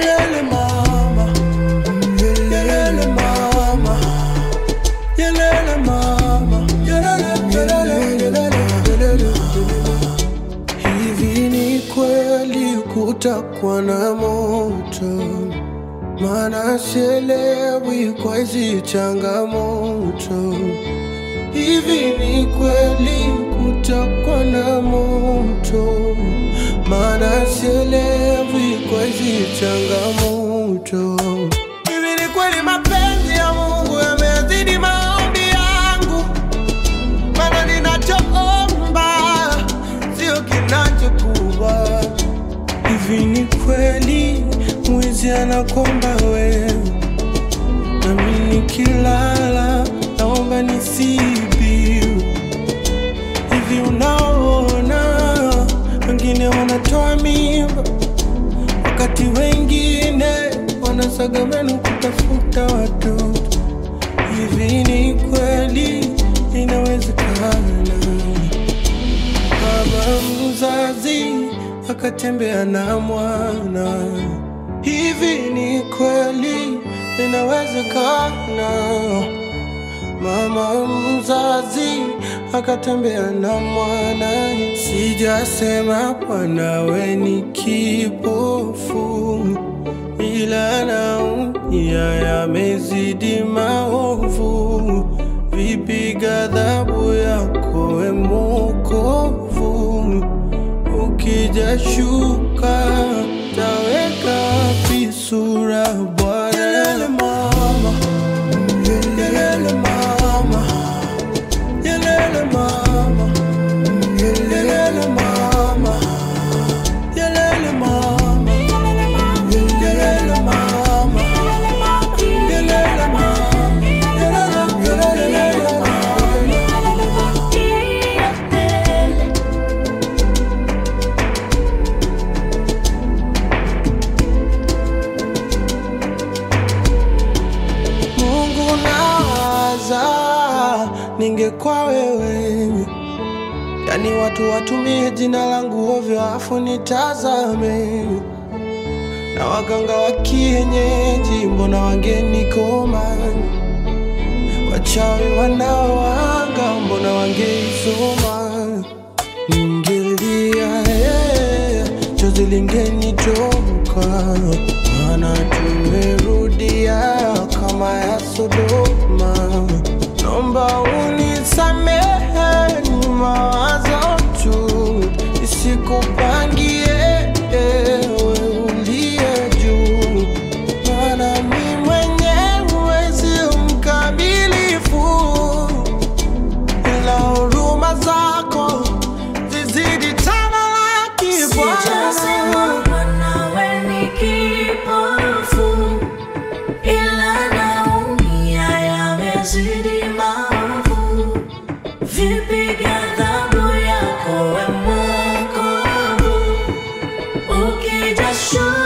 Yelele mama, yelele mama, yelele mama, yelele, yelele, yelele, yelele. Hivi ni kweli kutakuwa na moto? Maana sielewi kwa hizi changamoto. Hivi ni kweli kutakuwa na moto? Maana sielewi kwa hizi changamoto. Hivi ni kweli mapenzi ya Mungu yamezidi maombi yangu? Maana ninachoomba sio kinachokuwa. Hivi ni kweli mwizi anakomba wewe, nami nikilala naomba nisibiu. Hivi unaona wengine wanatoa mimba, wakati wengine wanasaga meno kutafuta watoto. Hivi ni kweli inawezekana? Baba mzazi akatembea na mwana. Hivi ni kweli inawezekana? Mama mzazi akatembea na mwana. Sijasema mwanawe ni kipofu, ila naumia yamezidi maovu. Vipi ghadhabu yako we Mwokovu? Ukija shuka taweka wapi sura Bwana? Yelele mama, yelele mama, yelele mama, yelele mama, yelele mama, yelele mama, yelele mama, yelele, yelele mama. Mungu nawaza, ningekuwa wewe, yani watu watumie jina langu ovyo afu nitazame, na waganga wa kienyeji mbona wangenikoma, wachawi wanaoanga mbona wangeisoma, ningelia yeah, chozi lingenitoka, maana tumerudia kama ya Sodoma. Naomba unisamehe, ni mawazo tu, isikupangie ewe uliye juu, maana mi mwenyewe si mkamilifu ila huruma zako zizidi tamalaki Sijasema Bwana. mwanawe ni kipofu, ila naumia yamezidi maovu. Vipi ghadhabu yako we Mwokovu? Ukija shuka